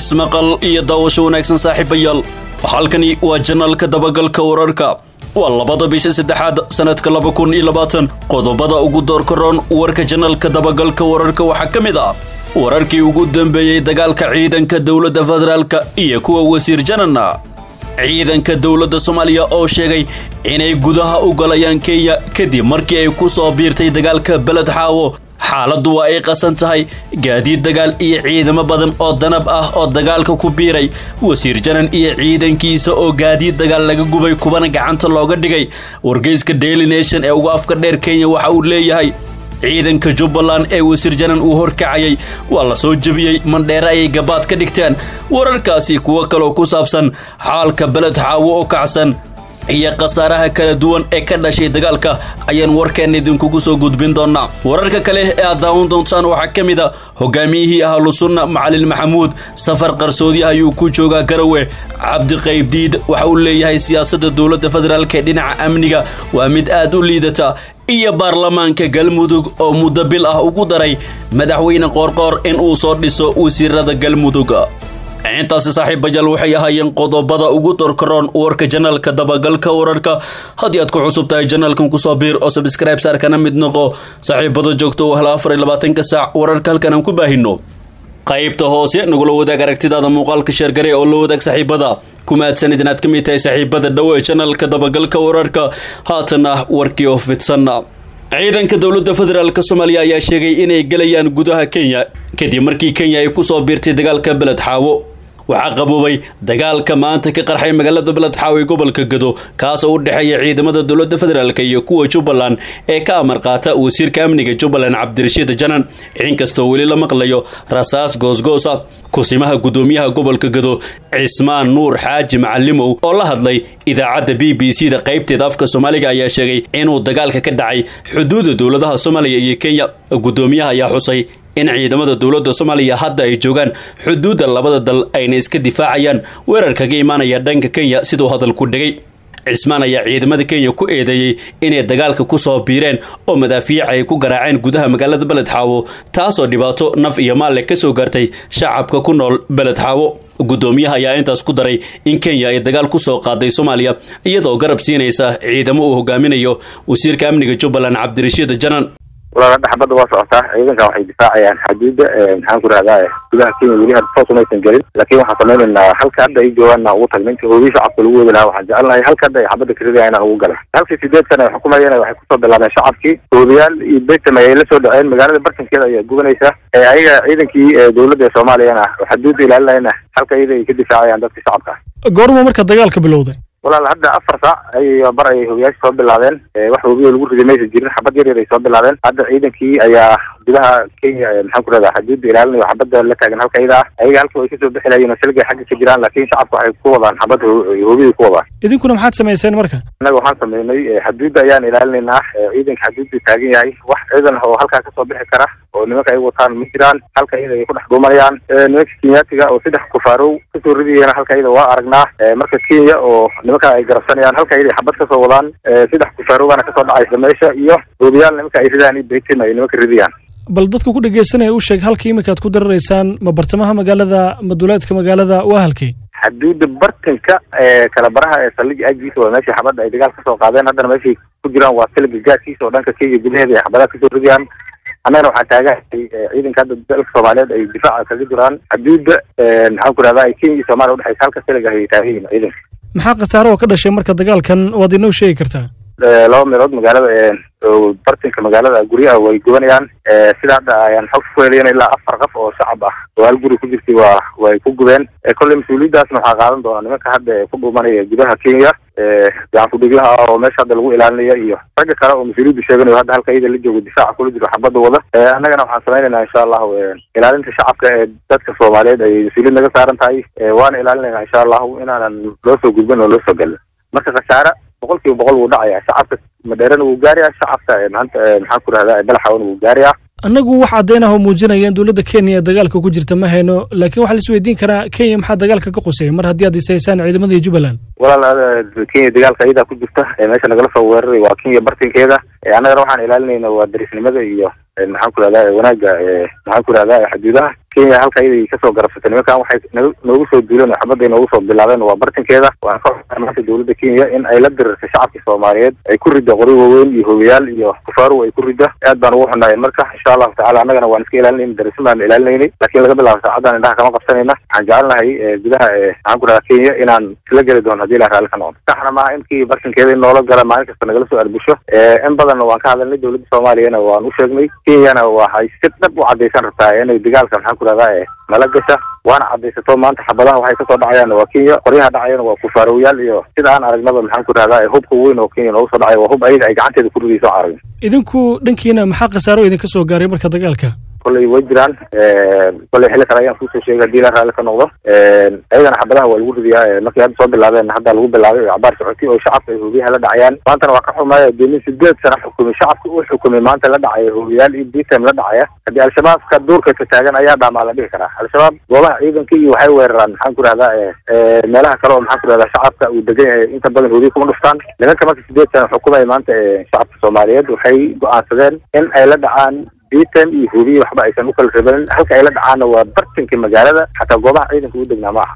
ismaqal iyo daawasho wanaagsan saaxiibayaal halkani waa janaalka dabagalka wararka waa labada bisha saddexaad sanadka laba kun iyo labaatan qodobada ugu doorkaroon warka janaalka dabagalka wararka waxaa ka mid ah wararkii ugu dambeeyey dagaalka ciidanka dowladda federaalka iyo kuwa wasiir janana ciidanka dowladda soomaaliya oo sheegay inay gudaha u galayaan kenya kadib markii ay ku soo biirtay dagaalka beled xaawo xaaladdu waa ay qasan tahay gaadiid dagaal iyo ciidamo badan oo danab ah oo dagaalka ku biiray wasiir janan iyo ciidankiisa oo gaadiid dagaal laga gubay kubana gacanta looga dhigay wargeyska daily nation ee ugu afka dheer kenya waxa uu leeyahay ciidanka jubbaland ee wasiir janan uu horkacayay waa la soo jebiyey mandheere ayay gabaad ka dhigteen wararkaasi kuwo kaloo ku saabsan xaalka beled xaawo oo kacsan iyo khasaaraha kala duwan ee ka dhashay dagaalka ayaan warkeen idinkugu soo gudbin doonaa wararka kale ee aad daawan doontaan waxaa ka mid a hogaamiyihii ahlusunna macalin maxamuud safar qarsoodi ayuu ku joogaa garawe cabdi qaybdiid waxa uu leeyahay siyaasadda dowladda federaalk ee dhinaca amniga waa mid aad u liidata iyo baarlamaanka galmudug oo muddo bil ah ugu daray madaxweyne qoorqoor in uu soo dhiso wasiirada galmudug intaasi saaxiibayaal waxay ahaayeen qodobada ugu dorkaroon warka janaalka dabagalka wararka haddii aad ku cusub tahay janaalkan kusoo biir oo sabscribe saarkana mid noqo saaxiibada joogto oo hela afar iyo labaatanka saac wararka halkan aan ku baahino qaybta hoose nagula wadaag aragtidaada muuqaalka sheergare oo la wadaag saaxiibada kumaadsanid inaad ka mid tahay saaxiibada dhow ee janaalka dabagalka wararka haatana warkii oo fidsan ciidanka dowladda federaalk soomaaliya ayaa sheegay inay gelayaan gudaha kenya kadib markii kenya ay kusoo biirtay dagaalka beled xaawo waxaa qaboobay dagaalka maanta ka qarxay magaalada beled xaawo ee gobolka gado kaas oo u dhexeeya ciidamada dowladda federaalk iyo kuwa jubbaland ee ka amar qaata wasiirka amniga jubbaland cabdirashiid janan inkastoo weli la maqlayo rasaas goosgoosa kusimaha guddoomiyaha gobolka gado cismaan nuur xaaji macalimow oo la hadlay idaacadda b b c da qaybteeda afka soomaaliga ayaa sheegay inuu dagaalka ka dhacay xuduudda dowladaha soomaaliya iyo kenya guddoomiyaha ayaa xusay in ciidamada dowladda soomaaliya hadda ay joogaan xuduudda labada dal ayna iska difaacayaan weerar kaga imaanaya dhanka kenya siduu hadalku dhigay cismaan ayaa ciidamada kenya ku eedeeyey inay dagaalka kusoo biireen oo madaafiic ay ku garaaceen gudaha magaalada beled xaawo taasoo dhibaato naf iyo maalle ka soo gaartay shacabka ku nool beled xaawo guddoomiyaha ayaa intaas ku daray in kenya ay dagaal ku soo qaaday soomaaliya iyadoo garab siinaysa ciidamo uu hogaaminayo wasiirka amniga jubbaland cabdirashiid janan walaala dhaxbadda waa socotaa ciidankan waxay difaacayaan xuduudda maxaan ku rahdaa gudaha kenya weli had toos umaysan gelin laakiin waxaan samaynaynaa halka hadda ay joogaana ugu tagna inta hoodii shacabka lagu wadi lahaa waxaan jecelnahay halka hadda ay xabadda karidaya inaan ugu gala halkii sideed sana ay xukumayeen waxay kusoo bilaabeen shacabkii hoodayaal iyo betam ayay la soo dhaceen magaalada bartankeeda ayaa gubanaysa ayaga ciidankii dowladda ee soomaaliyana xuduudda ilaalinayna halka iyada ay ka difaacayaan dadka shacabka goorma marka dagaalka bilowday walaal hadda afar saac ay bar ay hogayaasha soo bilaabeen wax wabiyo lagu riday maysa jirin xabad yar yar ay soo bilaabeen hadda ciidankii ayaa gudaha kenya maxaan ku rahdaa xuduudda ilaalinayo xabadda la taagan halka iyada ah ayaga halka way kasoo bixi lahayen silgay xagga ka jiraan laakiin shacabka waxay ku wadaan xabad hoobiday ku wadaan idinkuna maxaad samayseen marka innaga waxaan sameynay xuduudda ayaan ilaalinaynaa ciidanka xuduudda taagan yahay wax ciidan oo halkaa kasoo bixi kara oo nimanka ay wataan ma jiraan halka iyada ay ku dhex dhuumanayaan nimanka kenyaatiga oo saddex kufaarow kasoo ridayana halka iyada waa aragnaa marka kenya oo nimanka ay garabsanayaan halka iyada xabad kasoo wadaan saddex kufaarowbana kasoo dhacaysa meesha iyo hoobiyaal nimanka ay ridaan iyo betin ay nimanka ridayaan bal dadka ku dhegeysanaya u sheeg halka iminka aad ku dararaysaan ma bartamaha magaalada ma duleedka magaalada waa halkay xuduudda bartanka ee kala baraha ee saldhiga aagiisa waa meeshii xabadda ay dagaal kasoo qaadeen haddana meeshay ku jiraan waa siliga gaadkiisa oo dhanka kenya gudaheeda ay xabadaha kasoo ridayaan annagana waxaa taagahay ciidanka hadda dalka soomaaliyeed ay difaaca kaga jiraan xuduudda maxaan ku rahdaa kenya iyo soomaliya udhexaysa halka siliga ay taagan yihin ciidanka maxaa khasaare oo ka dhashay marka dagaalkan waad inoo sheegi kartaa laba meelood magaalada bartinka magaalada guryaha way gubanayaan sida hadda ayaan xog ku helayan ilaa afar qof oo shacab ah oo hal guri ku jirtay waa way ku gubeen kolley mas-uuliyaddaasna waxaa qaadan doonaa nimanka hadda ku dhuumanaya gudaha kenya gacan kudhiglaha ah oo meesha hadda lagu ilaalinaya iyo ragga kale oo mas-uuliyadda sheeganayo hadda halka iyada la joogo difaaca kula jiro xabadda wada annagana waxaan samaynaynaa insha allahu ilaalinta shacabka ee dadka soomaaliyeed ay mas-uuliyad naga saaran tahay waana ilaalinayna insha allahu inaanan loo soo gudbin oo loo soo gelin marka khasaare boqol kiiba boqol wuu dhacaya shacabka madheerana wuu gaaraya shacabka maanta maxaan ku rahdaa balaxawana wuu gaaraya annagu wax caddayn ah oo muujinaya in dowladda kenya ee dagaalka ku jirta ma hayno laakiin waxaa la isweydiin karaa kenya maxaa dagaalka ka quseeya mar haddii aad isaysaan ciidamada jubbaland walaal kenya dagaalka iyadaa ku jirta meesha nagala soo weeraray waa kenya bartinkeeda annagana waxaan ilaalinayna waa darisnimada iyo maxaan ku rahdaa wanaagga maxaan ku rahdaa xuduudaha kenya halka iyaday kasoo garabsatay nimankan waxay noogu soo duuleen oo xabadday noogu soo bilaabeen waa bartinkeeda waan ka maanta dowladda kenya in ay la dirirtay shacabkii soomaaliyeed ay ku ridda qori waaweyn iyo hogayaal iyo kufaaru ay ku ridda aad baan ugu xunaayeen marka insha allahu tacala annagana waan iska ilaalinayna darisin baan ilaalinaynay laakiin laga bilaabo saacaddan indhaha kama qabsanayna waxaan jecelnahay gudaha maxaan ku dhahaa kenya inaan isla geli doono hadii ilah raalli ka noqdo saxna maaha inkii bartinkeeda in noola gala maalin kasta nagala soo arbusho in badanna waan ka hadalnay dowladda soomaaliyana waan u sheegnay kenyana waxay si dhab u caddaysan rabtaa inay dagaalka maxaan ku dhahdaa nala gasha waana caddaysato maanta xabadaha waxay kasoo dhacayaanna waa kenya qoryaha dhacayana waa kufaarowayaal iyo sida aan aragnaba maxaan ku dhahdaa hubka weyn oo kenya noogu soo dhacay waa hub ayaga ay gacanteeda ku ridayso aragn idinku dhankiina maxaa khasaaro idinka soo gaaray marka dagaalka kolley way jiraan kolley xilli kale ayaan kusoo sheegay hadii la raalli ka noqdo ayagana xabadaha waa lagu ridiyaa markay hadda soo bilaabeen hadda lagu bilaabay oo cabaar socotay oo shacabka ay hoobiyaha la dhacayaan maantana waa ka xumaaya dee nin sideed sana xukumay shacabka uu xukumay maanta la dhacaya hoobiyaal iyo btm la dhacaya haddii al-shabaabka duurka ka taagan ayaa dhaamaa la dhihi karaa al-shabaab goobaha ciidanka iyo waxay weeraraan maxaan ku rahdaa meelaha kale oo maxaan ku rahdaa shacabka uu degan yahay inta badan hoobiya kuma dhuftaan nimanka marka sideed sana xukumaya maanta shacabka soomaaliyeed waxay go-aansadeen in ay la dhacaan bitan iyo hubiye waxba aysan u kala rabanin halka ay la dhacaana waa bartinka magaalada xataa goobaha ciidanka u degnaa ma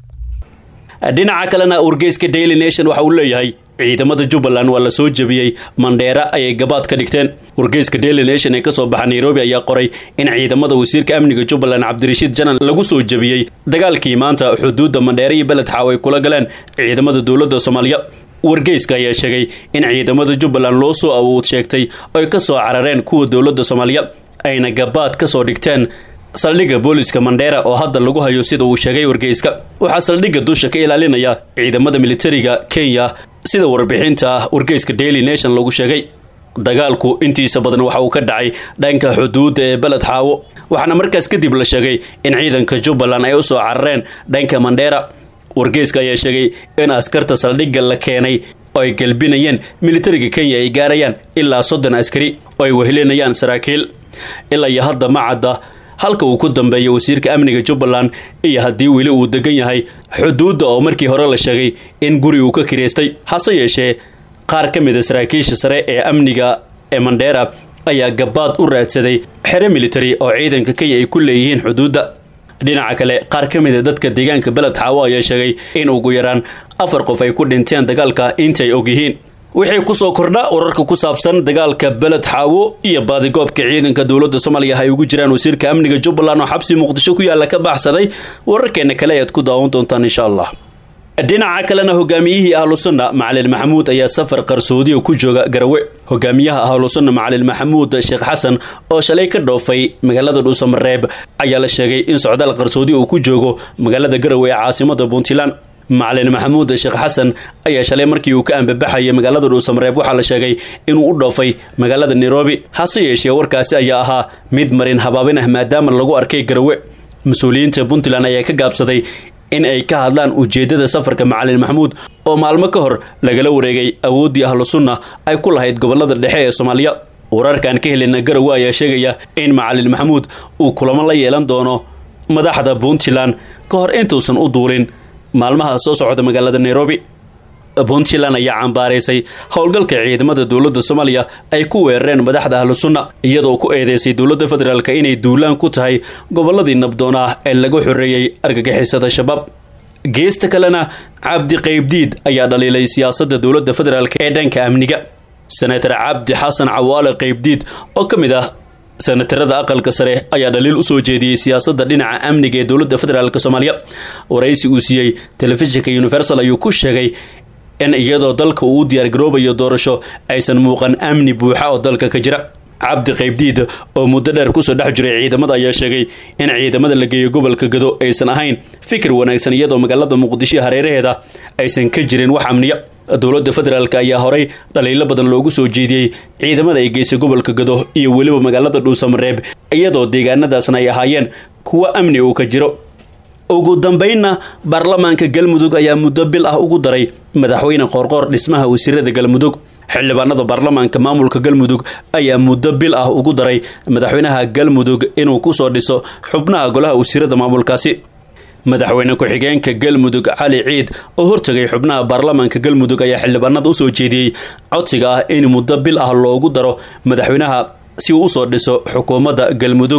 aha dhinaca kalena wargeyska daily nation waxa uu leeyahay ciidamada jubbaland waa la soo jebiyey mandheera ayay gabaad ka dhigteen wargeyska daily nation ee kasoo baxa nairobi ayaa qoray in ciidamada wasiirka amniga jubbaland cabdirashiid janan lagu soo jebiyey dagaalkii maanta xuduudda mandheera iyo beled xaaw ay kula galeen ciidamada dowladda soomaaliya wargeyska ayaa sheegay in ciidamada jubbaland loo soo awood sheegtay oy ka soo carareen kuwa dowladda soomaaliya ayna gabaad ka soo dhigteen saldhigga booliska mandheera oo hadda lagu hayo sida uu sheegay wargeyska waxaa saldhigga dusha ka ilaalinaya ciidamada militariga kenya sida warbixinta wargeyska daily nation lagu sheegay dagaalku intiisa badan waxa uu ka dhacay dhanka xuduudda ee beled xaawo waxaana markaas kadib la sheegay in ciidanka jubbaland ay u soo carareen dhanka mandheera wargeyska ayaa sheegay in askarta saldhigga la keenay oo ay galbinayeen militariga kenya ay gaarayaan ilaa soddon askari oo ay wehelinayaan saraakiil ilaa iyo hadda ma cadda halka uu ku dambeeya wasiirka amniga jubbaland iyo haddii weli uu degan yahay xuduudda oo markii hore la sheegay in guri uu ka kireystay hase yeeshee qaar ka mid a saraakiisha sare ee amniga ee mandheera ayaa gabaad u raadsaday xere militari oo ciidanka kenya ay ku leeyihiin xuduudda dhinaca kale qaar ka mid a dadka deegaanka beled xaawo ayaa sheegay in ugu yaraan afar qof ay ku dhinteen dagaalka intay og yihiin wixii kusoo kordha wararka ku saabsan dagaalka beled xaawo iyo baadigoobka ciidanka dowladda soomaaliya ay ugu jiraan wasiirka amniga jubbaland oo xabsi muqdisho ku yaalla ka baxsaday wararkeena kale ayaad ku daawan doontaan insha allah dhinaca kalena hogaamiyihii ahlusunna macalin maxamuud ayaa safar qarsoodiya ku jooga garawe hogaamiyaha ahlusunna macalin maxamuud sheekh xasan oo shalay ka dhoofay magaalada dhuusamareeb ayaa la sheegay in socdaal qarsoodiya uu ku joogo magaalada garawe ee caasimada puntland macalin maxamuud sheekh xasan ayaa shalay markii uu ka ambabaxayay magaalada dhuusamareeb waxaa la sheegay inuu u dhoofay magaalada nairobi hase yeeshee warkaasi ayaa ahaa mid marin habaabin ah maadaama lagu arkay garawe mas-uuliyiinta puntland ayaa ka gaabsaday in ay ka hadlaan ujeeddada safarka macalin maxamuud oo maalmo ka hor lagala wareegay awooddii ahlu sunna ay ku lahayd gobolada dhexe ee soomaaliya wararkan ka helina garawe ayaa sheegaya in macalin maxamuud uu kulamo la yeelan doono madaxda puntland ka hor intuusan u duulin maalmaha soo socda magaalada nairobi puntland ayaa cambaaraysay howlgalka ciidamada dowladda soomaaliya ay ku weerareen madaxda ahlu sunna iyadoo ku eedeysay dowladda federaalk inay duulaan ku tahay gobolladii nabdoon ah ee lagu xoreeyey argagixisada shabaab geesta kalena cabdi qaybdiid ayaa dhaliilay siyaasadda dowladda federaalk ee dhanka amniga senator cabdi xasan cawaale qaybdiid oo ka mid ah senatarada aqalka sare ayaa dhaliil usoo jeediyey siyaasadda dhinaca amniga ee dowladda federaalk soomaaliya waraysi uu siiyey telefishinka universal ayuu ku sheegay in iyadoo dalka uu u diyaargaroobayo doorasho aysan muuqan amni buuxa oo dalka ka jira cabdi qaybdiid oo muddo dheer kusoo dhex jiray ciidamada ayaa sheegay in ciidamada la geeyo gobolka gado aysan ahayn fikir wanaagsan iyadoo magaalada muqdisho hareeraheeda aysan ka jirin wax amniya dowladda federaalk ayaa horay dhaliilo badan loogu soo jeediyey ciidamada ay geysay gobolka gado iyo weliba magaalada dhuusamareeb iyadoo deegaanadaasna ay ahaayeen kuwo amni uu ka jiro ugu dambeynna baarlamaanka galmudug ayaa muddo bil ah ugu daray madaxweyne qoorqoor dhismaha wasiirada galmudug xildhibaanada baarlamaanka maamulka galmudug ayaa muddo bil ah ugu daray madaxweynaha galmudug inuu kusoo dhiso xubnaha golaha wasiirada maamulkaasi madaxweyne ku-xigeenka galmudug cali ciid oo hortagay xubnaha baarlamaanka galmudug ayaa xildhibaanada usoo jeediyey codsiga ah in muddo bil ah loogu daro madaxweynaha si uu usoo dhiso xukuumadda galmudug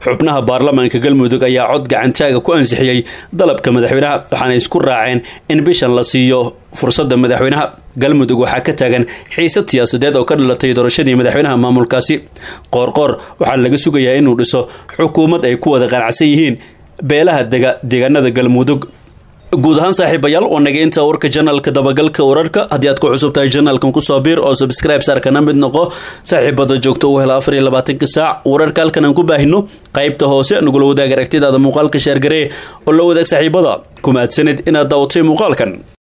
xubnaha baarlamaanka galmudug ayaa cod gacantaaga ku ansixiyey dalabka madaxweynaha waxaana isku raaceen in bishan la siiyo fursadda madaxweynaha galmudug waxaa ka taagan xiisad siyaasadeed oo ka dhalatay doorashadii madaxweynaha maamulkaasi qoorqoor waxaa laga sugayaa inuu dhiso xukuumad ay ku wada qanacsan yihiin beelaha dega deegaanada galmudug guud ahaan saaxiibayaal waa naga inta warka janalka dabagalka wararka haddii aad ku cusub tahay janalkan kusoo biir oo subscribe saarkana mid noqo saaxiibada joogto u hela afar iyo labaatanka saac wararka halkan aan ku baahino qaybta hoose nagula wadaag aragtidaada muuqaalka sheergaree oo la wadaag saaxiibada ku mahadsanid inaad daawatay muuqaalkan